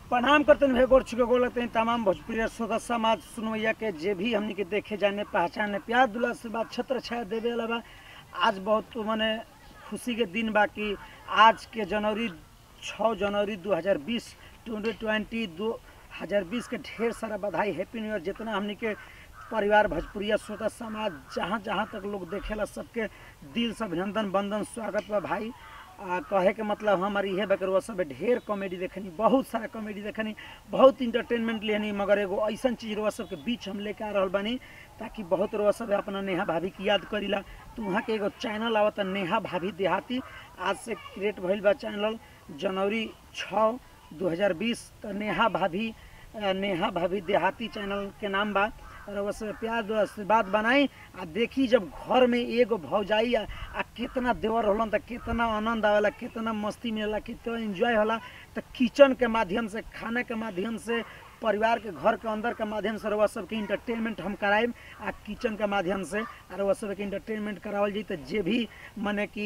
प्रणाम करते हैं गोर छुके गोल लगते हैं तमाम भोजपुरी श्रोता समाज सुनवैया के जे भी हमनी के देखे जाने पहचाने प्यार दुला से बात छत्र छाया देवे वाला बा आज बहुत मने खुशी के दिन बा कि आज के जनवरी 6 जनवरी 2020 2020 दो हजार बीस के ढेर सारा बधाई हैप्पी न्यू ईयर जितना हमनी के परिवार भोजपुरिया श्रोता समाज जहाँ जहाँ तक लोग देखेला सबके दिल से अभिनंदन बंदन स्वागत बा भाई आ, कहे के मतलब हमार इहे बकरवा सब ढेर कॉमेडी देखनी बहुत सारा कॉमेडी देखनी बहुत इंटरटेनमेंट लेनी मगर एगो ऐसन चीज रवा सबके बीच हम लेके आ रहल बानी ताकि बहुत रवा सब अपना नेहा भाभी की याद करीला तो वहाँ के एगो चैनल आवता नेहा भाभी देहाती आज से क्रिएट भइल बा चैनल जनवरी छः दू हजार बीस तो नेहा भाभी अ, नेहा भाभी देहाती चैनल के नाम बा और बस प्यार दो आशीर्वाद बनाई आ देखी जब घर में एगो भौजाई आ, आ कितना देवर होलन त कितना आनंद आवेला कितना मस्ती मिलेला कितना एंजॉय होला त किचन के माध्यम से खाने के माध्यम से परिवार के घर के अंदर के माध्यम से रउआ सबके इंटरटेनमेंट हम कराएम आ किचन के माध्यम से आ रउआ सबके इंटरटेनमेंट करावल जाई त जे भी मने कि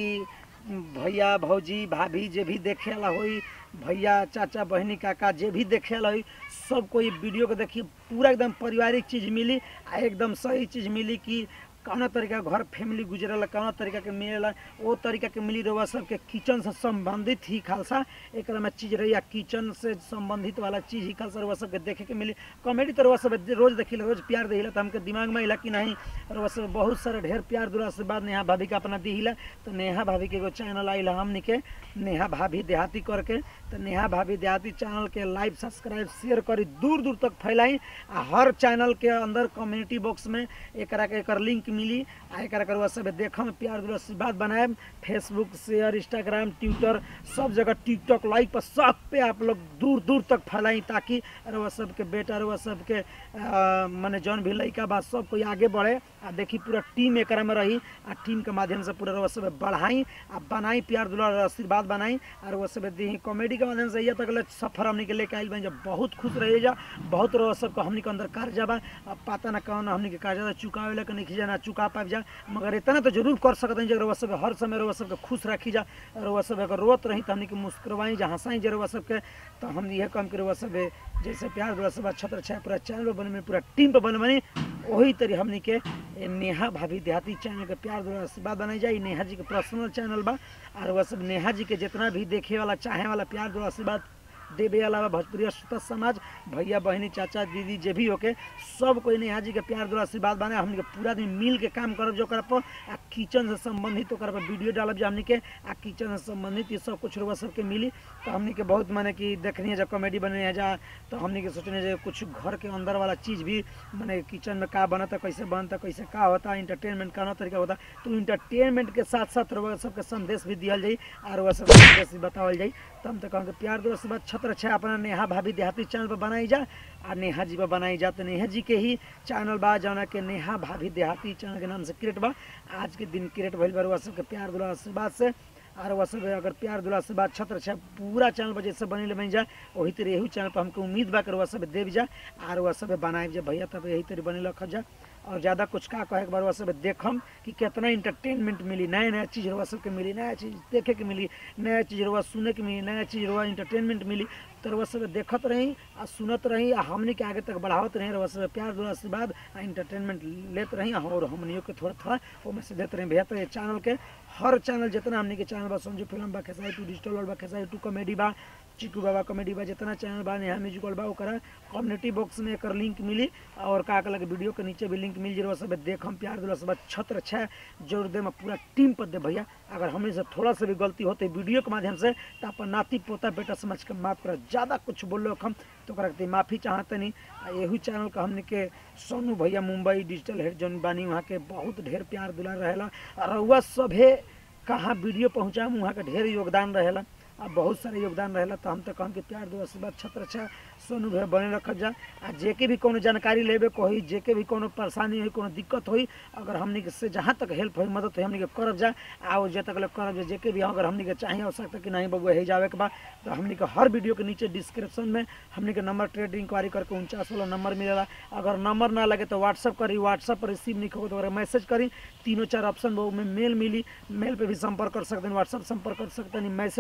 भैया भौजी भाभी जे भी देखेला होई भैया चाचा बहनी काका जे भी देखेला होई सब कोई वीडियो के देखी पूरा एकदम पारिवारिक चीज मिली आ एकदम सही चीज मिली कि कौना तरीका के घर फैमिली गुजरेला कौना तरीका के मिलेला वो तरीका के मिली रहुआ सबके किचन से संबंधित ही खालसा एक में चीज रही किचन से संबंधित वाला चीज ही खालसा रहुआ सबके देखे के मिली कॉमेडी तो रहुआ सब रोज देखिला रोज प्यार दिला तो हमके दिमाग में अला कि नहीं रहुआ सब बहुत सारे ढेर प्यार दुला से बाद नेहा भाभी का अपना दिहिला तो नेहा भाभी के एगो चैनल आइला हमनी के नेहा भाभी देहाती करके तो नेहा भाभी देहाती चैनल के लाइव सब्सक्राइब शेयर करी दूर दूर तक फैलाई आ हर चैनल के अंदर कम्युनिटी बॉक्स में एकरा के एकर लिंक मिली आ एकरा करवा सब देखम प्यार दुला से बात बनाएम फेसबुक शेयर इंस्टाग्राम ट्विटर सब जगह टिकटॉक लाइव पर सब पे आप लोग दूर दूर तक फैलाई ताकि रउआ सबके बेटा रउआ सबके अ, मने जौन भी लड़का बा सब कोई आगे बढ़े आ देखी पूरा टीम एकरा में रही आ टीम के माध्यम से पूरा रउआ सब बढ़ाई आ बनाई प्यार दुला और आशीर्वाद बनाई आ रउआ सब दी कॉमेडी के माध्यम से ये तक ले सफर हमनी के लेके आइल बन जब बहुत खुश रही जा बहुत रउआ सबके हमनी के अंदर कर्जा बा अब पता ना कौन हमनी के कर्जा चुकावे ला के नहीं खींचा ना चुका पाब जा मगर इतना तो जरूर कर सकते हैं जब रउआ सब हर समय रउआ सबके खुश रखी जा रउआ सब अगर रोत रही तो हमनी के मुस्कुरवाई जा हंसाई जा रउआ सबके तो हम यह काम के रउआ सब जैसे प्यार रउआ सब छत्र छाया पूरा चैनल पर बने पूरा टीम पर बने बनी वही तरी हमनी के ए, नेहा भाभी देहाती चैनल के प्यार द्वारा आशीर्वाद बनाई जाए नेहा जी के पर्सनल चैनल बा और वह सब नेहा जी के जितना भी देखे वाला चाहे वाला प्यार द्वारा आशीर्वाद देवे अलावा भोजपुरी श्रोता समाज भैया बहनी चाचा दीदी जे भी होके सब कोई नेहा जी के प्यार द्वारा आशीर्वाद बने हमनी के पूरा दिन मिल के काम करब जो पर आ किचन से संबंधित ओकर पर वीडियो डालब जो हमनी के आ किचन से संबंधित ये सब कुछ रुआ सबके मिली तो हमनी के बहुत माने कि देखनी है जब कॉमेडी बने है जा तो हमनी के सोचने जे कुछ घर के अंदर वाला चीज भी माने किचन में का बनता कैसे बनता कैसे का होता इंटरटेनमेंट का तरीका होता तो इंटरटेनमेंट के साथ साथ रुआ सबके संदेश भी दियल जाई और वह सब संदेश भी बतावल जाई तो हम तो कहूँगे प्यार दोस्त से बात छत्र छः अपना नेहा भाभी देहाती चैनल पर बनाई जा आ नेहा जी पर बनाई जा तो नेहा जी के ही चैनल बा जौना के नेहा भाभी देहाती चैनल के नाम से क्रिएट बा आज के दिन क्रिएट भइल बा रुआ सबके प्यार दुला आशीर्वाद से और वह सब अगर प्यार दुला से बात छत्र छः पूरा चैनल पर जैसे बनी बन जा वही तरह यही चैनल पर हमको उम्मीद बा कर वह सब देव जा और वह सब बनाए जा भैया तब यही तरह बने रख जा और ज़्यादा कुछ का कहे के बार वह सब देखम कि कितना इंटरटेनमेंट मिली नया नया चीज़ रवा सबके मिली नया चीज़ देखे के मिली नया चीज़ रवा सुने के मिली नया चीज़ रवा इंटरटेनमेंट मिली तो रवा सब देखत रही आ सुनत रही आ हमने के आगे तक बढ़ावत रही रवा सब प्यार दुआ आशीर्वाद आ इंटरटेनमेंट लेत रही और हमनियों के थोड़ा थोड़ा ओमे से देते रही भैया तो ये चैनल के हर चैनल जितना हमने के चैनल बा संजू फिल्म बा खेसाई टू डिजिटल वर्ल्ड बा खेसाई टू कॉमेडी बा चिकू बाबा कॉमेडी बा जितना चैनल बा नेहा म्यूजिकल बा ओकरा कम्युनिटी बॉक्स में एकर लिंक मिली और का का लगे वीडियो के नीचे भी लिंक मिल जरूर सब देखम प्यार दुला सब छत्र छः जोर दे में पूरा टीम पर दे भैया अगर हमें से थोड़ा सा भी गलती होते वीडियो के माध्यम से तो अपन नाती पोता बेटा समझ के माफ कर ज़्यादा कुछ बोलो हम तो ओकरा के माफ़ी चाहते नहीं आ यही चैनल का हमने के सोनू भैया मुंबई डिजिटल हेड जौन बानी वहाँ के बहुत ढेर प्यार दुला रहेला और रउआ सभे कहाँ वीडियो पहुँचाम वहाँ के ढेर योगदान रहेला आ बहुत सारे योगदान रहेला तो हम तो कहम कि प्यार दो आशीर्वाद छत्र अच्छा सोनू भैया बने रखल जा आ जेके भी कोनो जानकारी लेबे को होई जेके भी कोनो परेशानी होई कोनो दिक्कत होई अगर हमनी के से जहाँ तक हेल्प होई मदद होई हमनी के करब जा आ वो जे तक ले करब जा जेके भी अगर हमनी के चाहिए आवश्यकता कि नहीं बबुआ हे जावे के बा तो हमनी के हर वीडियो के नीचे डिस्क्रिप्शन में हमनी के नंबर ट्रेड इंक्वायरी करके उनचास वाला नंबर मिलेला अगर नंबर ना लगे तो व्हाट्सअप करी व्हाट्सअप पर रिसीव नहीं हो तो अगर मैसेज करी तीनों चार ऑप्शन में मेल मिली मेल पे भी संपर्क कर सकते हैं व्हाट्सअप संपर्क कर सकते हैं मैसेज संपर्क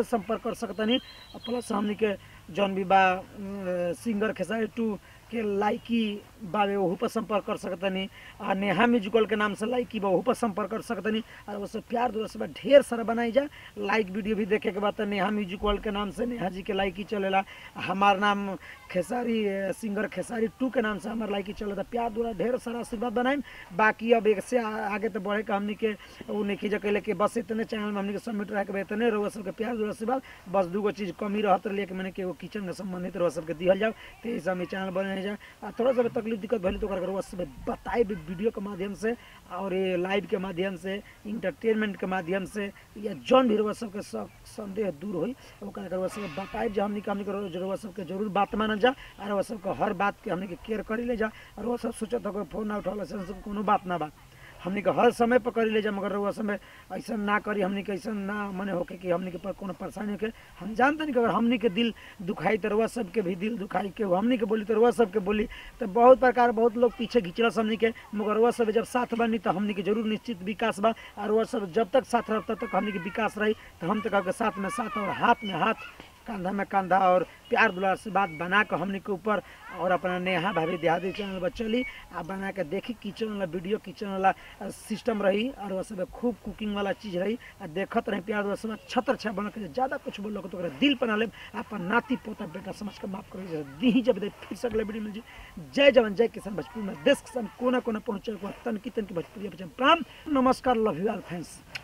कर सकतनी और प्लस हमनी के जौन भी बा अ, सिंगर खेसारी टू के लाइकी बावे ओहू पर संपर्क कर सकतनी आ नेहा म्यूजिकल के नाम से लाइकी बा ओहू पर संपर्क कर सकतनी और वो सब प्यार दुआ से बा ढेर सारा बनाई जा लाइक वीडियो भी देखे के बाद तो नेहा म्यूजिकल के नाम से नेहा जी के लाइकी चलेला हमार नाम खेसारी अ, सिंगर खेसारी टू के नाम से हमार लाइकी चलेला प्यार दुआ ढेर सारा आशीर्वाद बनाई बाकी अब एक से आ- आगे तो बढ़े का हमनी के उ नहीं जा कैले कि बस इतने चैनल में हमनी के सबमिट रहे के इतने रहुआ सबके प्यार दुआ आशीर्वाद बस दूगो चीज कमी रहत रही कि मैंने के एगो किचन के संबंधित रहुआ सबके दिहल जाओ तो इस हम चैनल बने जा आ थोड़ा सा भी तकलीफ दिक्कत भले तो कर सब बताए भी वीडियो के माध्यम से और ये लाइव के माध्यम से इंटरटेनमेंट के माध्यम से या जौन भी रहुआ सबके सब संदेह दूर होई ओकरा के रहुआ सब बताए जा हमनी के हमनी के रहुआ सबके जरूर बात मानल जा और रहुआ सबके हर बात के हमनी के केयर करी ले जा और वो सब सोचत हो फोन ना उठावला से सब कोनो बात ना बा हमनी के हर समय पर करी ले जा मगर रहुआ समय ऐसा ना करी हमनी के ऐसा ना मने होके कि हमनी के पर कोनो परेशानी होके हम जानते नहीं कि अगर हमनी के दिल दुखाई तो रहुआ सबके भी दिल दुखाई के हमनी के बोली तो रहुआ सबके बोली तो बहुत प्रकार बहुत लोग पीछे घिंचला हमनी के मगर रहुआ सब जब साथ बनी तो हमनी के जरूर निश्चित विकास बा और रहुआ सब जब तक साथ रह तब तक हमनी के विकास रही तो हम तक साथ में साथ और हाथ में हाथ कंधा में कंधा और प्यार दुलार से बात बना के हमनी के ऊपर और अपना नेहा भाभी देहाती चैनल पर चली आ बना के देखी किचन वाला वीडियो किचन वाला सिस्टम रही और वह सब खूब कुकिंग वाला चीज रही आ देखत रही प्यार दुलार से छतर छा बना के ज्यादा कुछ बोल तो ओकरा दिल पर ना ले अपन नाती पोता बेटा समझ के माफ कर दी जब दे फिर से अगले वीडियो मिल जी जय जवान जय किसान भोजपुरी में देश किसान कोना कोना पहुंचे तन की तन की भोजपुरी प्राण नमस्कार लव यू ऑल फ्रेंड्स